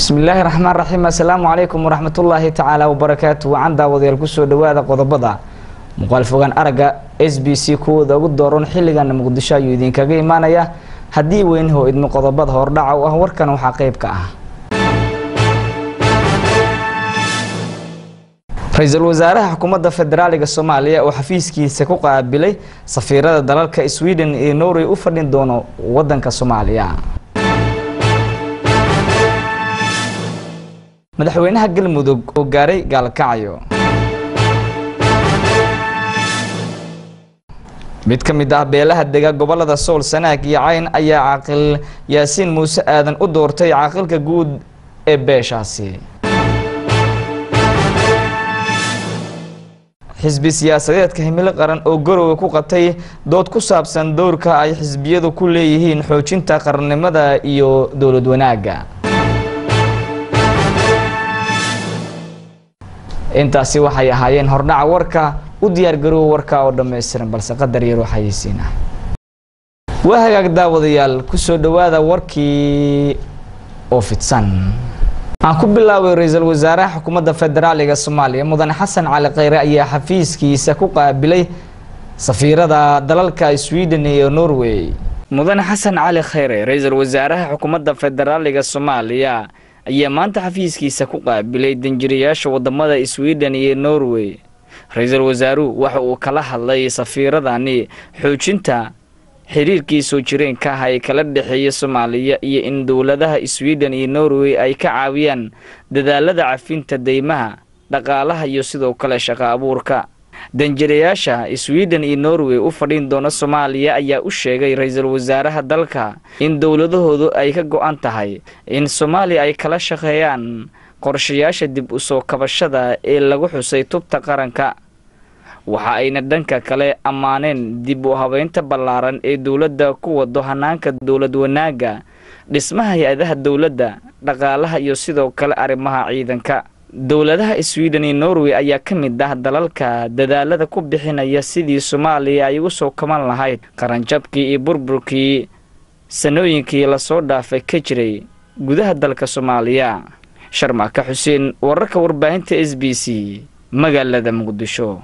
bismillaahi raxmaan raxiim assalaamu calaykum waraxmatullaahi tacaala wabarakaatu wacan daawadayaal kusoo dhawaada qodobada muuqaal fogaan aragga s b c kuwooda ugu dooran xilligana muqdisho ayuu idinkaga imaanaya haddii weynahoo idmo qodobada hordhaca u ah warkan waxaa qeyb ka ah ra-iisul wasaaraha xukuumadda federaaliga soomaaliya oo xafiiskiisa ku qaabilay safiirada dalalka sweden iyo norway u fadhin doono wadanka soomaaliya madaxweynaha galmudug oo gaaray gaalkacyo mid ka mid ah beelaha dega gobolada sool sanaag iyo cayn ayaa caaqil yaasiin muuse aadan u doortay caaqilka guud ee beeshaasi xisbi siyaasadeedka himilo qaran oo garowe ku qabtay dood ku saabsan dowrka ay xisbiyadu ku leeyihiin xoojinta qarannimada iyo dowlad wanaagga intaasi waxay ahaayeen hordhaca warka u diyaar garoowa warka oo dhammaystiran balse qadar yar waxayeysiina waa hagaag daawadayaal kusoo dhawaada warkii oo fidsan aan ku bilaabay ra-iisul wasaaraha xukuumadda federaaliga soomaaliya mudane xasan cali kheyre ayaa xafiiskiisa ku qaabilay safiirada dalalka sweden iyo norway mudane xasan cali kheyre ra-iisul wasaaraha xukuumadda federaaliga soomaaliya ayaa maanta xafiiskiisa ku qaabilay danjirayaasha wadamada sweden iyo norway ra-iisul wasaaruhu waxa uu kala hadlay safiiradani xoojinta xiriirkii soo jireenka ah ee kala dhexeeya soomaaliya iyo in dowladaha sweden iyo norway ay ka caawiyaan dadaalada cafinta deymaha dhaqaalaha iyo sidoo kale shaqo abuurka danjirayaasha sweden iyo norway u fadhin doona soomaaliya ayaa u sheegay ra-iisul wasaaraha dalka in dowladahoodu ay ka go-an tahay in soomaaliya ay kala shaqeeyaan qorshayaasha dib u soo kabashada ee lagu xusay tubta qaranka waxa ayna dhanka kale ammaaneen dib u habeynta ballaaran ee dowladda ku wado hanaanka dowlad wanaagga dhismaha hay-adaha dowladda dhaqaalaha iyo sidoo kale arrimaha ciidanka dowladaha sweden iyo norway ayaa ka mid ah dalalka dadaalada ku bixinaya sidii soomaaliya ay ugu soo kaban lahayd qaranjabkii iyo burburkii sanooyinkii lasoo dhaafay ka jiray gudaha dalka soomaaliya sharmaka xuseen wararka warbaahinta s b c magaalada muqdisho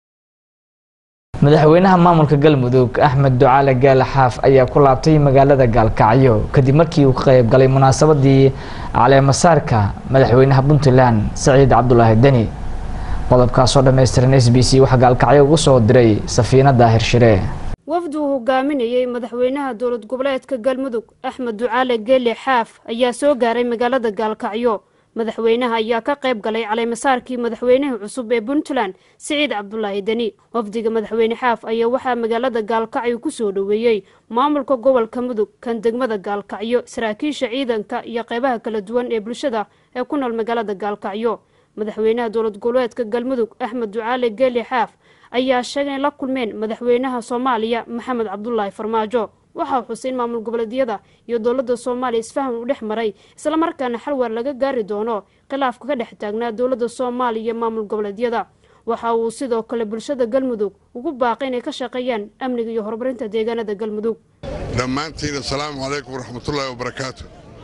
madaxweynaha maamulka galmudug axmed ducaale gaala xaaf ayaa ku laabtay magaalada gaalkacyo kadib markii uu ka qayb galay munaasabadii caleemasaarka madaxweynaha puntland saciid cabdulaahi deni qodobkaasoo dhammaystiran s b c waxaa gaalkacyo ugu soo diray safiina daahir shire wafdi uu hogaaminayey madaxweynaha dowlad goboleedka galmudug axmed ducaale geele xaaf ayaa soo gaaray magaalada gaalkacyo madaxweynaha ayaa ka qayb galay caleemasaarkii madaxweynihii cusub ee puntland siciid cabdulaahi deni wafdiga madaxweyne xaaf ayaa waxaa magaalada gaalkacyo kusoo dhoweeyey maamulka gobolka mudug kan degmada gaalkacyo saraakiisha ciidanka iyo qeybaha kala duwan ee bulshada ee ku nool magaalada gaalkacyo madaxweynaha dowlad goboleedka galmudug axmed ducaale geeli xaaf ayaa sheegay in la kulmeen madaxweynaha soomaaliya maxamed cabdulaahi farmaajo waxaa xusay in maamul goboleedyada iyo dowladda soomaaliya isfaham u dhex maray islamarkaana xalwar laga gaari doono khilaafka ka dhex taagnaa dowladda soomaaliya iyo maamul goboleedyada waxa uu sidoo kale bulshada galmudug ugu baaqay inay ka shaqeeyaan amniga iyo horumarinta deegaanada galmudug dhammaantiin assalaamu calaykum waraxmatullaahi wabarakaatu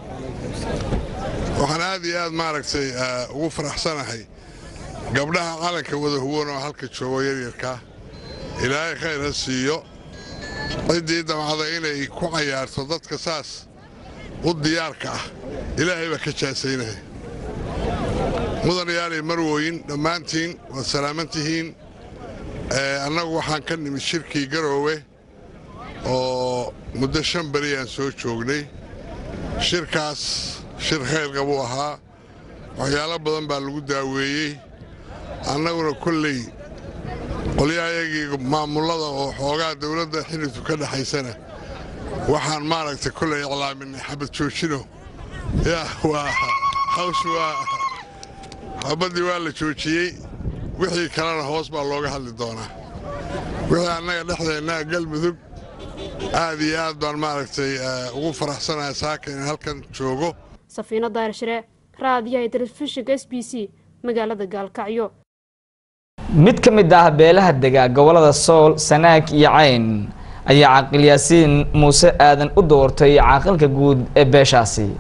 waxaan aad iyo aad maaragtay ugu faraxsanahay gabdhaha calanka wada huwan oo halka joogo yaryarkaa ilaahay khayr ha siiyo ciddii damcada inay ku cayaarto dadka saas u diyaarka ah ilaahay baa ka jaasaynaya mudanayaaliy marwooyin dhammaantiin waad salaaman tihiin annagu waxaan ka nimid shirkii garoowe oo muddo shan beri aan soo joognay shirkaas shir khayrqa buu ahaa waxyaalo badan baa lagu daaweeyey annaguna kolley qolyahayagii maamullada oo xoogaa dawladda xillitu ka dhexaysana waxaan maaragtay kolley iclaaminay xabad joojino yaa waa hawsh waa xabaddii waa la joojiyey wixii kalena hoos baa looga hadli doonaa wixii annaga dhexdeennaa galmudug aad iyo aad baan maaragtay ugu faraxsanahay saaka in halkan joogo safiino daarshire raadiyaha telefishinka s b c magaalada gaalkacyo mid ka mid ah beelaha dega gobolada sool sanaag iyo cayn ayaa caaqil yaasiin muuse aadan u doortay caaqilka guud ee beeshaasi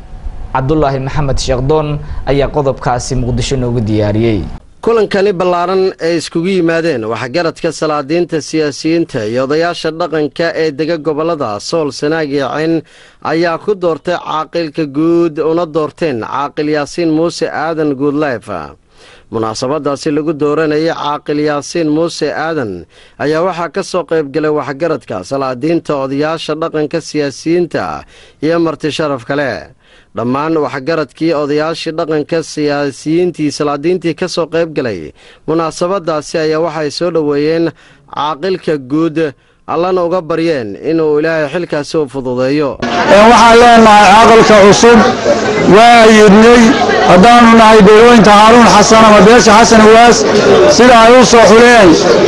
cabdulaahi maxamed sheekdoon ayaa qodobkaasi muqdisho noogu diyaariyey kulankani ballaaran ee iskugu yimaadeen waxgaradka salaadiinta siyaasiyiinta iyo odayaasha dhaqanka ee dega gobollada sool sanaag iyo cayn ayaa ku doortay caaqilka guud una doorteen caaqil yaasiin muuse aadan guudleef munaasabadaasi lagu dooranayay caaqil yaasiin muuse aadan ayaa waxaa ka soo qaybgalay waxgaradka salaadiinta odayaasha dhaqanka siyaasiyiinta iyo marti sharaf kale dhammaan waxgaradkii odayaashii dhaqanka siyaasiyiintii salaadiintii ka soo qayb galay munaasabadaasi ayaa waxay soo dhoweeyeen caaqilka guud allana uga baryeen inuu ilaahay xilkaasi u fududeeyo waxaan leenahay caaqilka cusub waa yidnay haddaanu nahay beelooyinka haaruun xasan ama beesha xasan waas sida ay u soo xuleen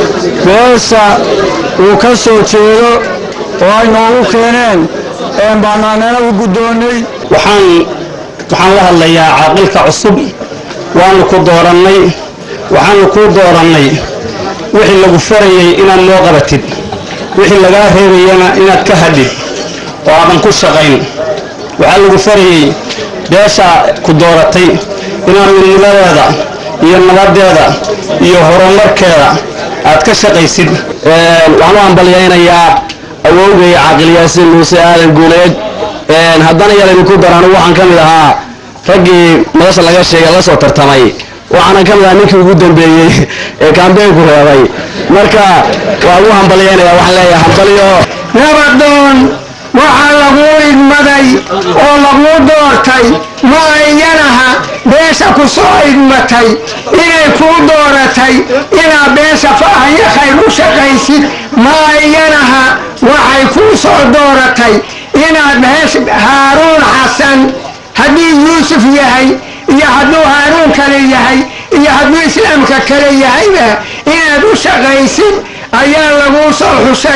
beesha uu ka soo jeedo oo ay noogu keeneen baanaanana u guddoonnay waxaan waxaan la hadlayaa caaqilka cusub waanu ku doorannay waxaanu kuu doorannay wixii lagu farayey inaad noo qabatid wixii lagaa reebayana inaad ka hadhid oo aadan ku shaqayn waxaa lagu farayey beesha ku dooratay inaad midnimadeeda iyo nabaddeeda iyo horumarkeeda aad ka shaqaysid waxaan u hambalyaynayaa awowgay caaqil yaasiin muuse aadan guuleed haddana yalaynu ku darano waxaan ka mid ahaa raggii madasha laga sheegay la soo tartamay waxaanan ka mid ahaa ninkii ugu dambeeyey ee kaambeynku reebay marka waa ugu hambalyaynaya waxaan leeyahay hambalyo nabadoon waxaa laguu idmaday oo laguu doortay ma ayyanaha beesha ku soo idmatay inay kuu dooratay inaad beesha faahayo khayr u shaqaysid ma ayyanaha waxay kuu soo dooratay inaad beesha haaruun xasan haddii yuusuf yahay iyo hadduu haaruun kale yahay iyo hadduu islaamka kale yahayba inaad u shaqaysid ayaa laguu soo xushay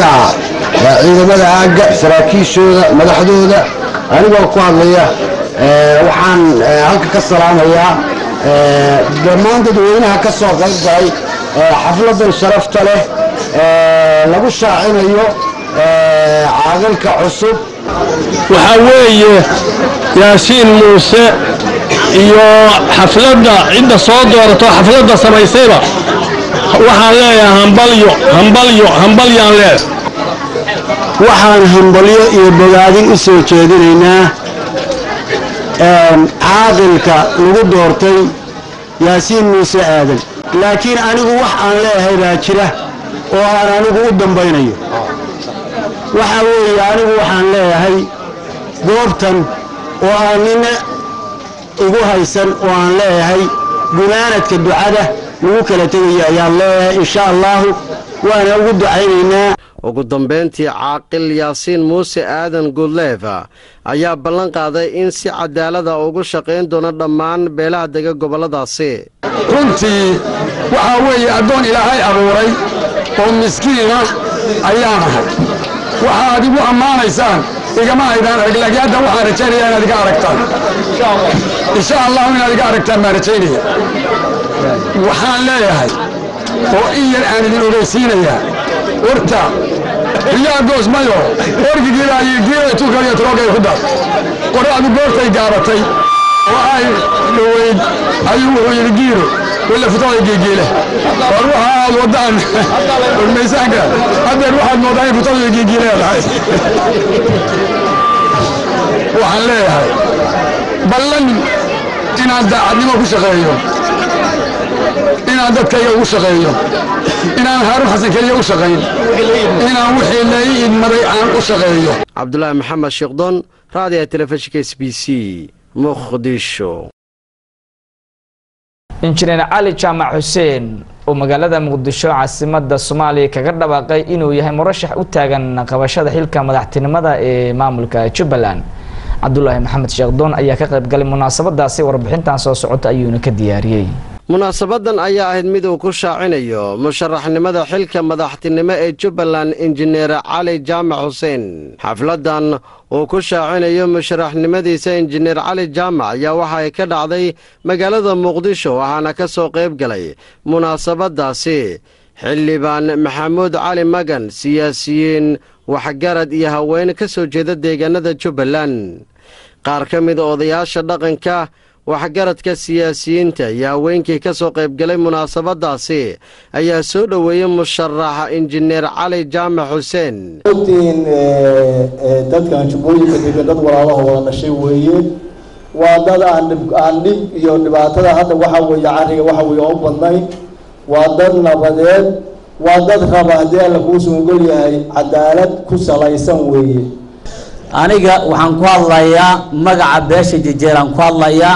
ciidamada aagga saraakiishooda madaxdooda anigoo ku hadlaya waxaan halka ka salaamayaa dhammaan dadweynaha ka soo qayb galay xafladan sharafta leh lagu shaacinayo caaqilka cusub waxaa weeye yaasiin muuse iyo xafladda cidda soo doorato xafladda samaysayba waxaan leeyahay hambalyo hambalyo hambalyaan leeh waxaan hambalyo iyo bogaadin u soo jeedinaynaa caaqilka lagu doortay yaasiin muuse aadan laakiin anigu wax aan leeyahay baa jira oo aan anigu u dambaynayo waxaa weeye anigu waxaan leeyahay goobtan oo aan nina igu haysan oo aan leeyahay gunaanadka ducada lagu kala tegayo ayaan leeyahay insha allaahu waana ugu ducaynaynaa ugu dambayntii caaqil yaasiin muuse aadan guudleef ayaa ballan qaaday in si cadaalada ugu shaqayn doono dhammaan beelaha dega gobolladaasi runtii waxaa weeye addoon ilaahay abuuray oo miskiina ayaan ahay waxaad igu ammaanaysaan igama aydaan arag laakiin hadda waxaan rajaynayaa inaad iga aragtaan insha allahu inaad iga aragtaan baan rajaynaya waxaan leeyahay oo in yar aan idin ogeysiinayaa horta riyaa goosmayo orgigiibagiibay tukaliyo troogay ku dar qoracdu goortay gaabatay oo ay dhoweyd ayuu wuxuu yidhi giiro willa futada geegeele war waxa aad wadaan warmaysaanka haddeer waxaad moodaa in futada geegeeleedahay waxaan leeyahay ballan inaan daacadnimo ku shaqeeyo inaan dadkayga ugu shaqeeyo inaan haaruun xasan keliya u shaqayn inaan wixii lai idmaday aan u shaqeeyo cabdulaahi maxamed sheekdoon raadiga telefishinka s b c muqdisho injineer cali jaamac xuseen oo magaalada muqdisho caasimada soomaaliya kaga dhawaaqay inuu yahay murashax u taagan qabashada xilka madaxtinimada ee maamulka jubbaland cabdulaahi maxamed sheekdoon ayaa ka qaybgalay munaasabadaasi warbixintan soo socota ayuuna ka diyaariyey munaasabadan ayaa ahayd mid uu ku shaacinayo musharaxnimada xilka madaxtinimo ee jubbaland injineer cali jaamac xuseen xafladan uu ku shaacinayo musharaxnimadiisa injineer cali jaamac ayaa waxa ay ka dhacday magaalada muqdisho waxaana ka soo qayb galay munaasabadaasi xildhibaan maxamuud cali magan siyaasiyiin waxgarad iyo haween ka soo jeeda deegaanada jubbaland qaar ka mida odayaasha dhaqanka waxgaradka siyaasiyiinta iyo haweenkii ka soo qaybgalay munaasabadaasi ayaa soo dhoweeyey musharaxa injineer cali jaamac xuseen ogtiin dadkan jubbooyinka degan dad walaalaha wada dhashay weeye waa dad aan dhib aan dhib iyo dhibaatada hadda waxa weeye cariga waxa weeye oo u badnayn waa dad nabadeed waa dad raba haddii alla kuusu ogol yahay cadaalad ku salaysan weeye aniga waxaan ku hadlayaa magaca beesha jejeeraan ku hadlayaa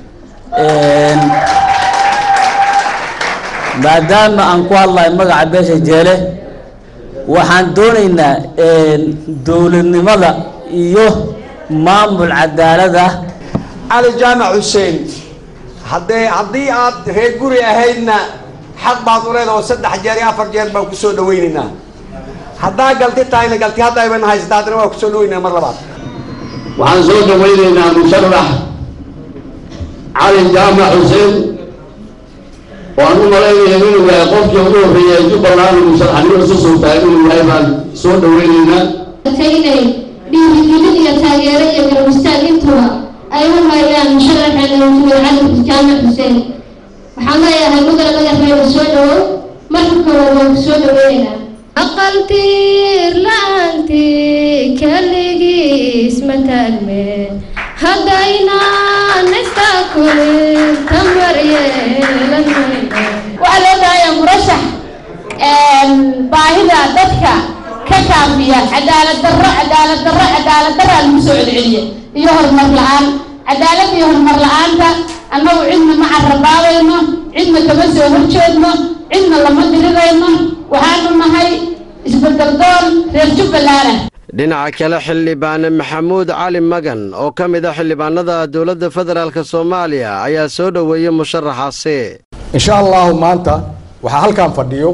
maadaama aan ku hadlayo magaca beesha jeele waxaan doonaynaa dowladnimada iyo maamul cadaalad ah cali jaamac xuseen haddee haddii aad reer guri ahaydna xaq baad u leedaha oo saddex jeer iyo afar jeer baan kusoo dhawaynaynaa haddaa galti tahayna galti hadda ayban haysta haddana waa kusoo dhawaynaa mar labaad waxaan soo dhawaynaynaa musharax cali jaamac xuseen waan u malaynaya inuu yahay qofkii ugu horreeyay ee jubbaland musharaxnimo isu soo tahay inuu yahay baan soo dhawaynaynaa inay dhiirigelin iyo taageero iyo garab istaag intuba ay u hayaan musharaxeena injineer cali jaamac xuseen waxaan leeyahay mudane madaxweyne soo dhawow marka koowaad waan ku soo dhaweynaynaa aqaltiir la-aantii keligiis ma taagmeen haddaynaan istaakulin tamar yeelan waxaa loo baahayaa murashax baahida dadka ka kaafiya cadaalad darro cadaalad darro cadaalad darraa lagu soo celceliya iyo horumar la-aan cadaalad iyo horumar la-aanta annagu cidna ma carabaabayno cidna kama soo horjeedno cidna lama dirirayno waxaanu nahay isbedel doon reer jubbaland dhinaca kale xildhibaane maxamuud cali magan oo ka mid a xildhibaanada dowladda federaalk soomaaliya ayaa soo dhoweeyey musharaxaasi insha allahu maanta waxaa halkan fadhiyo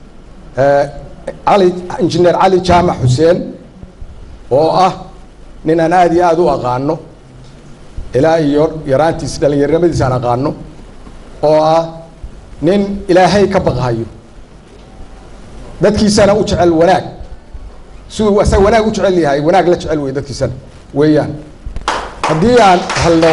cali injineer cali jaamac xuseen oo ah nin aan aada iyo aada u aqaano ilaa iyo yaraantiis dhallinyarnimadiis aan aqaano oo ah nin ilaahay ka baqhayo dadkiisana u jecel wanaag siduu asaga wanaag u jecel yahay wanaag la jecel wey dadkiisana weeyaan haddii aan helno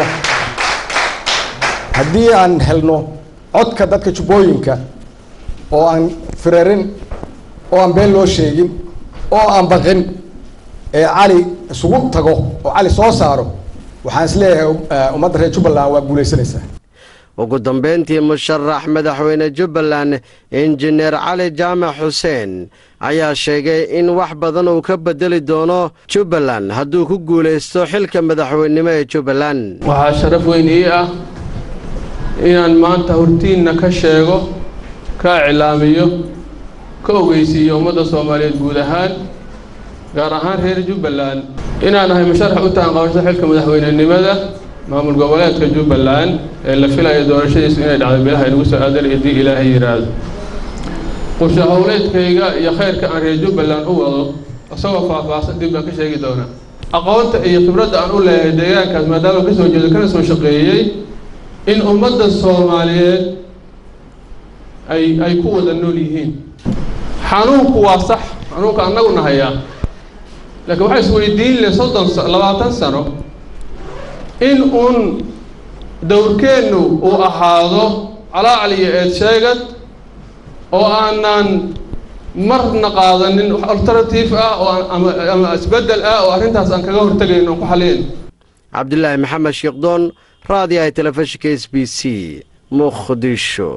haddii aan helno codka dadka jubbooyinka oo aan firarin oo aan been loo sheegin oo aan baqin ee cali isugu tago oo cali soo saaro waxaan is leeyahay ummadda reer jubbaland waa guulaysanaysaa ugu dambeyntii musharax madaxweyne jubbaland injineer cali jaamac xuseen ayaa sheegay in wax badan uu ka bedeli doono jubbaland hadduu ku guulaysto xilka madaxweynenimo ee jubbaland waxaa sharaf weyn ii ah inaan maanta hortiinna ka sheego ka iclaamiyo ka ogeysiiyo ummadda soomaaliyeed guud ahaan gaar ahaan reer jubbaland inaan ahay musharax u taanqabasho xilka madaxweynenimada maamul goboleedka jubbaland ee la filayo doorashadiisu inay dhacdo bilaha inagu soo aadan haddii ilaahay yidhaahdo qusha howleedkayga iyo khayrka aan reer jubbaland u wado isagoo faahfaahsan dib baan ka sheegi doonaa aqoonta iyo khibradda aan u leeyahay deegaankaas maadaama ka soo jeedo kana soo shaqeeyey in ummadda soomaaliyeed ay ay ku wada nool yihiin xanuunku waa sax xanuunka annaguna hayaa laakiin waxaa isweydiin leh soddon labaatan sano in uun dowrkeennu uu ahaado calaacal iyo eed sheegad oo aanan marna qaadanin wax alternative ah oo ama ama isbeddel ah oo arrintaas aan kaga hortegayn oon ku xalin cabdilaahi maxamed sheekdoon raadiyaha telefishinka s b c muqdisho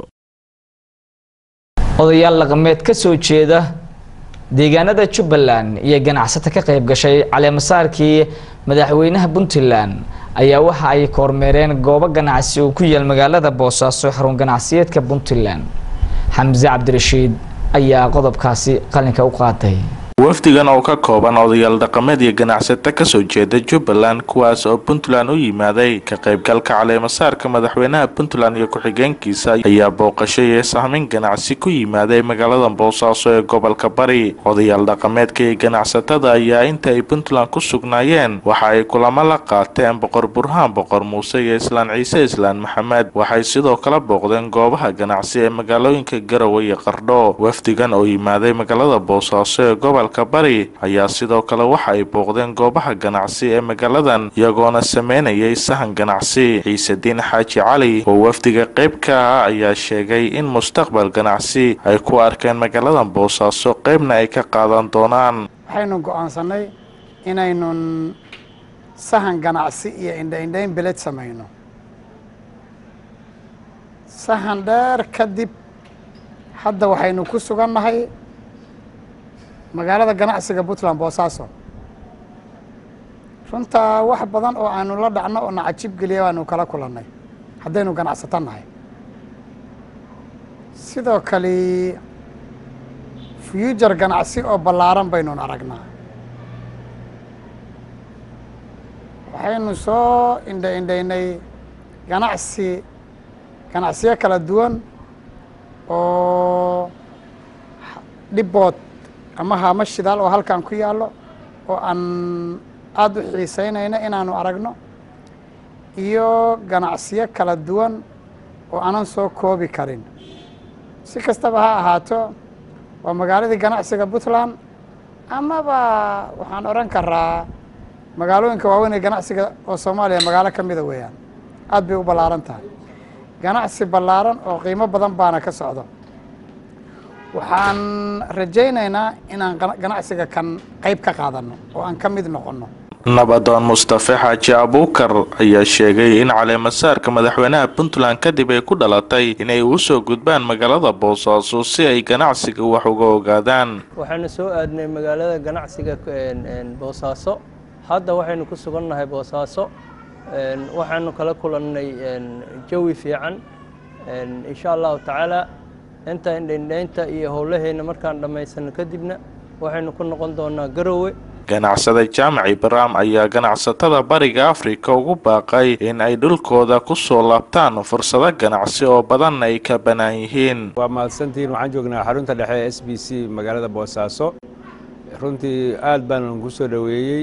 odayaal dhaqameed ka soo jeeda deegaanada jubbaland iyo ganacsato ka qayb gashay caleemasaarkii madaxweynaha puntland ayaa waxa ay kormeereen goobo ganacsi oo ku yaal magaalada boosaaso xarun ganacsiyeedka puntland xamse cabdirashiid ayaa qodobkaasi qalinka u qaatay wafdigan oo ka kooban odayaal dhaqameed iyo ganacsato kasoo jeeda jubbaland kuwaas oo puntland u yimaaday ka qaybgalka caleemasaarka madaxweynaha puntland iyo ku-xigeenkiisa ayaa booqasho iyo sahmin ganacsi ku yimaaday magaalada boosaaso ee gobolka bari odayaal dhaqameedka iyo ganacsatada ayaa inta ay puntland ku sugnaayeen waxa ay kulamo la qaateen boqor burhaan boqor muuse iyo islaan ciise islaan maxamed waxay sidoo kale booqdeen goobaha ganacsi ee magaalooyinka garowe iyo qardho wafdigan oo yimaaday magaalada boosaaso ee gobol gobolka bari ayaa sidoo kale waxa ay booqdeen goobaha ganacsi ee magaaladan iyagoona sameynayay sahan ganacsi ciisediin xaaji cali oo wafdiga qayb ka ah ayaa sheegay in mustaqbal ganacsi ay ku arkeen magaaladan boosaaso qaybna ay ka qaadan doonaan waxaynu go'aansanay inaynun sahan ganacsi iyo indhaindhayn beled samayno sahan dheer kadib hadda waxaynu ku sugannahay magaalada ganacsiga puntland boosaaso runtaa wax badan oo aanu la dhacno oo na cajib geliya baanu kala kulannay haddaynu ganacsato nahay sidoo kale fuujar ganacsi oo ballaaran baynun aragnaa waxaynu soo indha indhaynay ganacsi ganacsiyo kala duwan oo dhibood ama haamo shidaal oo halkan ku yaallo oo aan aada u xiiseynayno inaanu aragno iyo ganacsiyo kala duwan oo aanan soo koobi karin si kastaba ha ahaato waa magaaladii ganacsiga puntland amaba waxaan odhan karaa magaalooyinka waaweyn ee ganacsiga oo soomaaliya magaalo ka mida weeyaan aad bay u ballaaran tahay ganacsi ballaaran oo qiimo badan baana ka socdo waxaan rajaynaynaa inaan ganacsiga kan qayb ka qaadanno oo aan ka mid noqonno nabadoon mustafe xaaji abuukar ayaa sheegay in caleemasaarka madaxweynaha puntland kadib ay ku dhalatay inay u soo gudbaan magaalada boosaaso si ay ganacsiga wax uga ogaadaan waxaanu soo aadnay magaalada ganacsiga boosaaso hadda waxaynu ku sugannahay boosaaso waxaanu kala kulannay jawi fiican insha allahu tacaala inta indhaindhaynta iyo howlaheenna markaan dhammaysano kadibna waxaynu ku noqon doonaa garowe ganacsada jaamac ibraam ayaa ganacsatada bariga afrika ugu baaqay in ay dhulkooda ku soo laabtaan fursado ganacsi oo badan ay ka bannaan yihiin waa mahadsantihiin waxaan joognaa xarunta dhexe ee s b c magaalada boosaaso runtii aad baanan ku soo dhoweeyey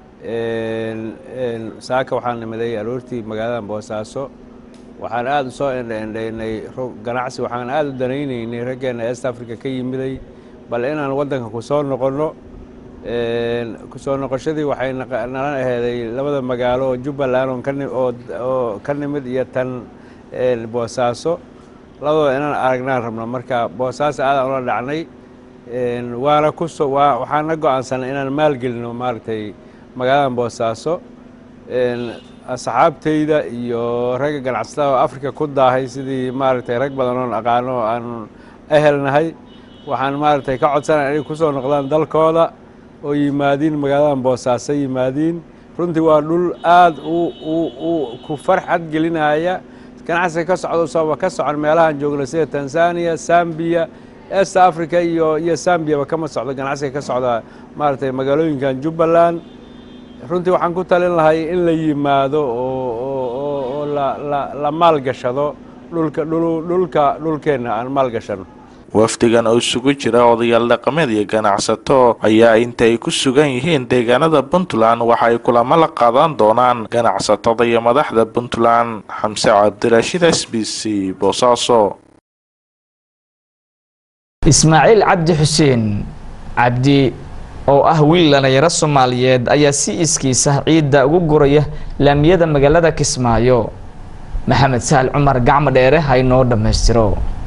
saaka waxaan nimaday aroortii magaalada boosaaso waxaan aada u soo endhaendhaynay ganacsi waxaan aada u danaynaynay raggeena east africa ka yimiday bal inaan waddanka ku soo noqonno kusoo noqoshadii waxay nala aheeday labada magaalo oo jubbaland oo ka nimid iyo tan boosaaso labadooda inaan aragnaan rabno marka boosaaso aadaan ula dhacnay waana kuso waxaana go-aansanay inaan maalgelino maaragtay magaaladan boosaaso asxaabtayda iyo ragga ganacsatada oo africa ku daahay sidii maaragtay rag badan oon aqaano oo aan ehelnahay waxaan maaragtay ka codsanaya inay kusoo noqdaan dalkooda oo yimaadiin magaaladan boosaaso yimaadiin runtii waa dhul aada u ku farxad gelinaya ganacsiga ka socdo sooba ka socon meelahaan joogno sida tanzania sambiya est africa iyo iyo sambiyaba kama socdo ganacsiga ka socda maaragtay magaalooyinkan jubbaland runtii waxaan ku talin lahay in la yimaado oo la maalgashado dhulka dhulka dhulkeenna aan maalgashano wafdigan oo isugu jira odayaal dhaqameed iyo ganacsato ayaa inta ay ku sugan yihiin deegaanada puntland waxa ay kulamo la qaadan doonaan ganacsatada iyo madaxda puntland xamse cabdirashiid s b c boosaaso ismaaciil cabdi xuseen cabdi oo ah wiil dhalinyaro soomaaliyeed ayaa si iskiisa ciidda ugu guraya laamiyada magaalada kismaayo maxamed sahal cumar gacmo dheere ha inoo dhammaystiro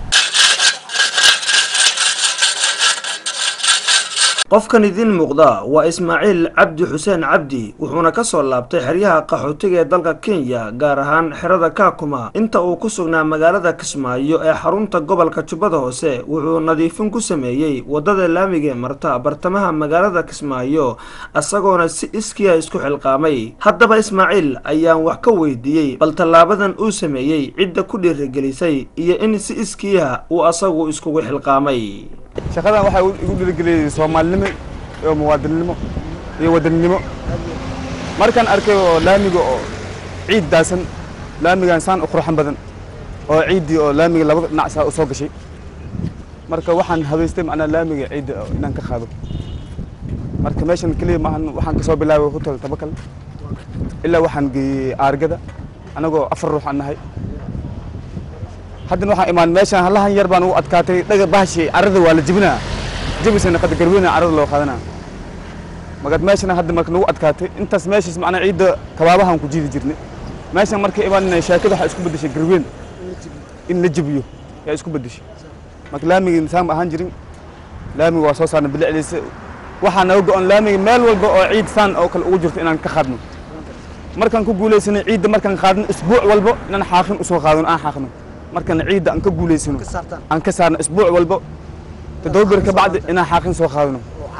qofkan idiin muuqda waa ismaaciil cabdi xuseen cabdi wuxuuna ka soo laabtay xeryaha qaxootiga ee dalka kenya gaar ahaan xerada kaakuma inta uu ku sugnaa magaalada kismaayo ee xarunta gobolka jubbada hoose wuxuu nadiifin ku sameeyey waddada laamiga ee marta bartamaha magaalada kismaayo isagoona si iskiya isku xilqaamay haddaba ismaaciil ayaan wax ka weydiiyey bal tallaabadan uu sameeyey cidda ku dhiirigelisay iyo in si iskiya uu asagu iskugu xilqaamay shaqadan waxaa igu dhiirigeliyey soomaalinimo iyo muwaadinnimo iyo wadaninimo markaan arkay oo laamiga oo ciid daasan laamigan saan u qurxan badan oo ciiddii oo laamiga labada dhinac saa u soo gashay marka waxaan habaystay macnaa laamiga ciidda inaan ka qaado marka meeshan keliya maahan waxaan kasoo bilaabay hotel tabakal ilaa waxaan geeyey aargada anagoo afar ruux aan nahay haddana waxaan imaan meeshaan hallahan yar baan ugu adkaatay dhaga bahashi carrada waa la jibinaa jabisana qada garweyna carada loo qaadanaa markaad meeshana hadda marka nagu adkaatay intaas meeshaas macnaa ciidda kabaabahan ku jiidi jirnay meeshan marka imaanina shaakada waxaa isku beddeshay garweyn in la jabiyo yaa isku beddeshay marka laamigii nisaam ahaan jirin laamiga waa soo saarna bilicdiisa waxaa naga go-on laamiga meel walba oo ciid saan oo kale ugu jirto inaan ka qaadno markaan ku guulaysanay ciidda markaan qaadno isbuuc walba inaan xaaqin usoo qaadano aan xaaqno markaan ciidda aan ka guulaysano aan ka saarno isbuuc walba toddoba bir ka bacdi inaan xaaqin soo qaadano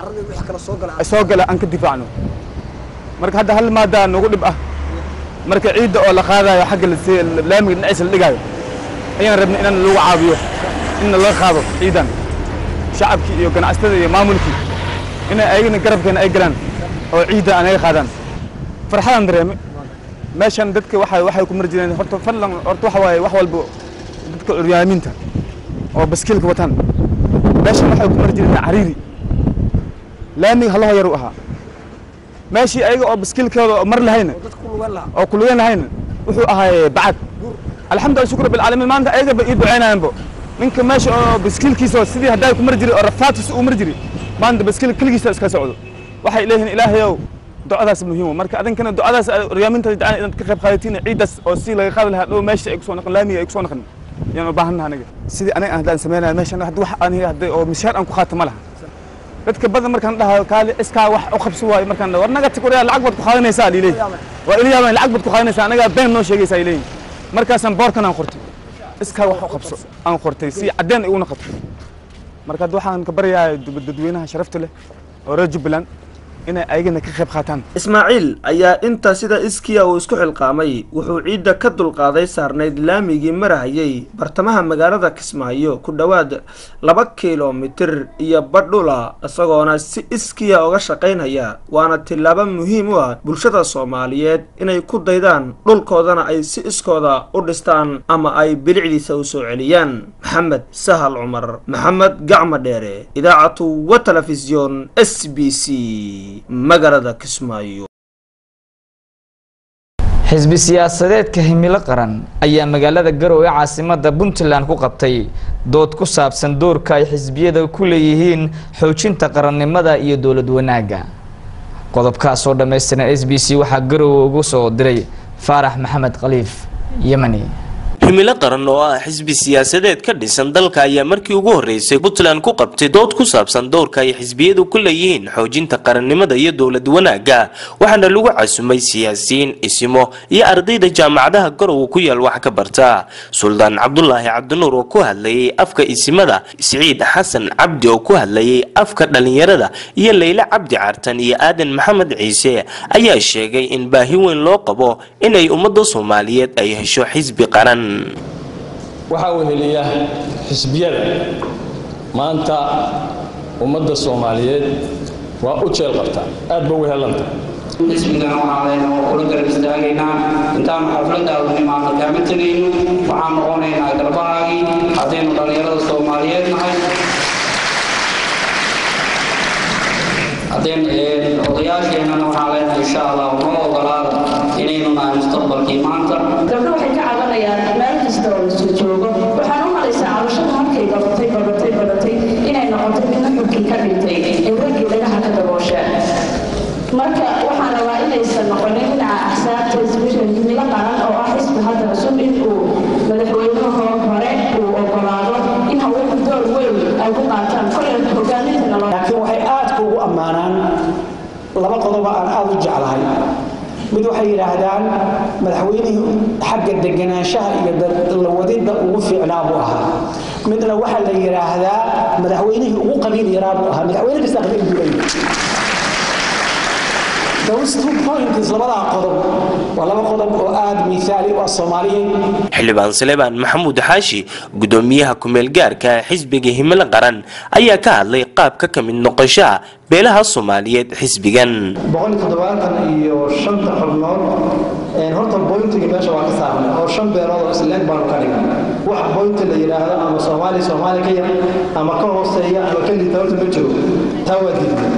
soo gala aan ka difaacno marka hadda hal maadaa nagu dhib ah marka ciidda oo la qaadayo xagga laamiga dhinaciisa la dhigaayo ayaan rabnay inaan lagu caawiyo in laga qaado ciidan shacabkii iyo ganacsatada iyo maamulkii inay ayagana garabkeena ay galaan oo ciidda anaga qaadaan farxadaan dareeme meeshan dadka waxay waxay ku mari jireen horta fadlan horta waxa waaye wax walba dadka curyaamiinta oo baskiilka wataan meeshan waxay ku mari jireen cariiri laamiga halaho yar u ahaa meeshii ayaga oo baskiilkooda oo mar lahayna oo ku lugan lahayna wuxuu ahaa bacad alxamdulillah shukr bilcaalamiin maanta ayagaba ii ducaynayanbo ninka meesha oo baskiilkiisa sidii haddaa ku mari jiray oo rafaadkiisa uu mari jiray maanta baskiil keligiisa iska socdo waxay leeyihiin ilaahayow ducadaas muhiim marka adinkana ducadaas ryaaminta jeclaan inaad ka qayb qaadatiin ciidaas oo si laga qaadi lahaa dhow meesha ay kusoo naqan laamiga ay kusoo naqan yaan u baahannaha aniga sidii aniga haddaan sameynaya meeshan hadda wax aniga hadda oo mishaar aan ku qaata ma laha dadka badan markaan dhahayo kaali iskaa wax u qabsi waayo markaan dhaho war naga tag waryaa lacag baad ku qaadanaysaa liiley waa ila yaabaan lacag baad ku qaadanaysaa anagaa been noo sheegaysaa ay leeyihin markaasaan boorkan aan qortay iskaa wax u qabso aan qortay si caddeen igu noqoto marka hadda waxaan ka baryayaa dadweynaha sharafta leh oo reer jubbaland inay ayagana ka qayb qaataan ismaaciil ayaa intaa sida iskiya uu isku xilqaamay wuxuu ciidda ka dulqaaday saarnayd laamigii marahayay bartamaha magaalada kismaayo ku dhowaad laba kilomitir iyo badhula isagoona si iskiya uga shaqaynaya waana tillaabo muhiim u ah bulshada soomaaliyeed inay ku daydaan dhulkoodana ay si iskooda u dhistaan ama ay bilicdiisa u soo celiyaan maxamed sahal cumar maxamed gacma dheere idaacatu wa telefisyon s b c magaalada kismaayo xisbi siyaasadeedka himilo qaran ayaa magaalada garowe caasimada puntland ku qabtay dood ku saabsan doorka ay xisbiyada ku leeyihiin xoojinta qarannimada iyo dowlad wanaagga qodobkaas oo dhammaystiran s b c waxaa garowe ugu soo diray faarax maxamed khaliif yemani himilo qaran oo ah xisbi siyaasadeed ka dhisan dalka ayaa markii ugu horreysay puntland ku qabtay dood ku saabsan doorka ay xisbiyadu ku leeyihiin xoojinta qarannimada iyo dowlad wanaagga waxaana lagu casumay siyaasiyiin isimo iyo ardayda jaamacadaha garowe ku yaal wax ka barta suldaan cabdulaahi cabdinuur oo ku hadlayay afka isimada siciid xasan cabdi oo ku hadlayay afka dhallinyarada iyo leyle cabdi cartan iyo aadan maxamed ciise ayaa sheegay in baahi weyn loo qabo inay ummadda soomaaliyeed ay hesho xisbi qaran waxaa weheliya xisbiyada maanta ummadda soomaaliyeed waa u jeel qabtaa aad ba wehelanta xisbigana waxaan leenahay waa kula garab istaagaynaa intaanu xafladda u nimaadno kaama tegayno waxaan noqonaynaa garbahaagii haddaynu dhallinyarada soomaaliyeed nahay haddeen odayaasheennana waxaan leenahay insha allah noo ogolaada inaynu nahay mustaqbalkii maanta gabdho waxay ka cabanayaan meel kasta oo isu joogo waxaan u malaysaa cabashada markay badatay badatay badatay inay noqotay midna xubkii ka dhintay ee raggii dhagaha ka daboosha marka waxaan rabaa inaysan noqonin dhinaca axsaabta isbishan himilo qaran oo ah xisbi hadda cusub in uu madaxweynuhu hore uu ogolaado in haweenku door weyn ay ku qaataan kolay hogaamintana laakiin waxay aadka ugu ammaanaan laba qodoba aan aada u jeclahay mid waxay yidhaahdaan madaxweynihii xagga deganaanshaha iyo la wadidda ugu fiicnaa buu ahaa midna waxaa la yidhaahdaa madaxweynihii ugu qabiil yaraa buu ahaa madaxweyne kasta qabiil buu leeyahay those two points labadaa qodob waa laba qodob oo aada miisaali u ah soomaaliyeed xildhibaan salebaan maxamuud xaashi gudoomiyaha kumeel gaarka ee xisbiga himilo qaran ayaa ka hadlay qaabka ka mid noqoshaha beelaha soomaaliyeed xisbigan boqol iyo toddobaatan iyo shanta xubnood horta boyntiga meesha waa ka saarnay oo shan beelood oo isleeg baanu ka dhignay wax boynti la yidhaahdo ama soomaali soomaali ka yar ama ka hooseeya ama ka liita horta ma jiro taa waa diidnay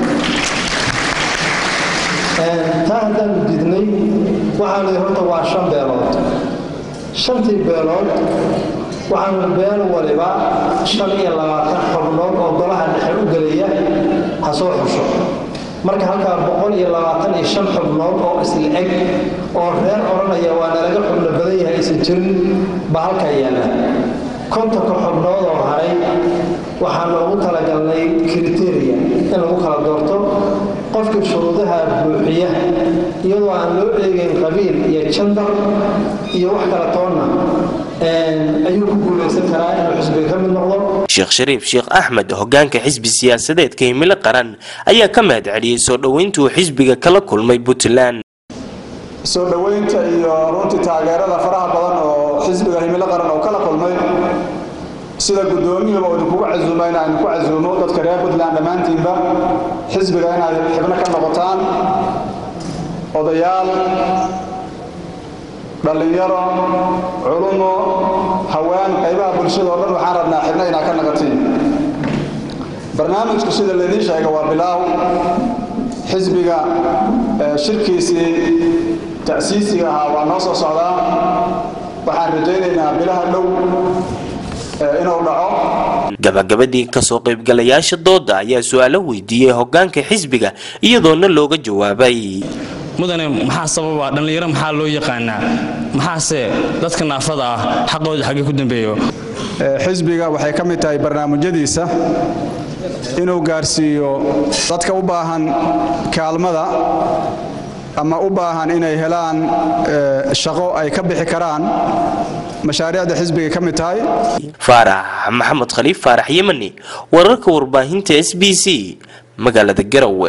taa haddaanu diidnay waxaanu horta waa shan beelood shantii beelood waxaanu beel waliba shan iyo labaatan xubnood oo golaha dhexe u gelaya ha soo xusho marka halkaa boqol iyo labaatan iyo shan xubnood oo isla eg oo reer odhanaya waa nalaga xubno badan yahay aysan jirin baa halkaa yaalla kontonka xubnood oo haray waxaanu ugu talagalnay kriteria in lagu kala doorto qofka shuruudaha buuxiya iyadoo aan loo eegayn qabiil iyo jandar iyo wax kala toonna ayuu ku guulaysan karaa inuu xisbiga ka mid noqdo sheekh shariif sheekh axmed hogaanka xisbi siyaasadeedka himilo qaran ayaa ka mahad celiyey soo dhoweyntuu xisbiga kala kulmay puntland soo dhoweynta iyo runtii taageerada faraha badan oo xisbiga himilo qaran oo kala kulmay sida guddoomiyaba oo idinkugu casuuma in aan ku casuumo dadka reer puntland dhammaantiinba xisbiga inaad xibno ka noqotaan odayaal dhallinyaro culumo haween qaybaha bulshada oo dhan waxaan rabnaa xibno inaad ka naqatiin barnaamijku sida laydiin sheega waa bilaaw xisbiga shirkiisii ta'siisiga ahaa waa noo soo socdaa waxaan rajaynaynaa bilaha dhow inuu dhaco gabagabadii kasoo qaybgalayaasha dooda ayaa su-aalo weydiiyey hogaanka xisbiga iyadoona looga jawaabay mudane maxaa sababa dhallinyaro maxaa loo yaqaanaa maxaase dadka naafada ah xaqooda xaggee ku dambeeyo xisbiga waxay ka mid tahay barnaamijyadiisa inuu gaarsiiyo dadka u baahan kaalmada ama u baahan inay helaan shaqo ay ka bixi karaan mashaariicda xisbigay ka mid tahay faarax maxamed khaliif faarax yemani wararka warbaahinta s b c magaalada garowe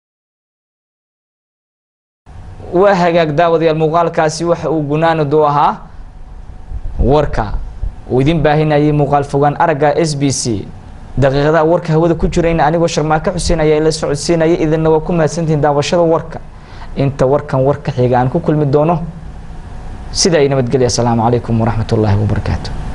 waa hagaag daawadayaal muuqaalkaasi waxa uu gunaanadu ahaa warka uu idin baahinayay muuqaal fogaan aragga s b c daqiiqadaha warka hawada ku jirayna anigoo sharmaako xuseen ayaa ila socodsiinaya idinna waa ku mahadsantihiin daawashada warka inta warkan warka xiga aan ku kulmi doono sida ay nabadgelya asalaamu calaykum waraxmat ullaahi wabarakaatu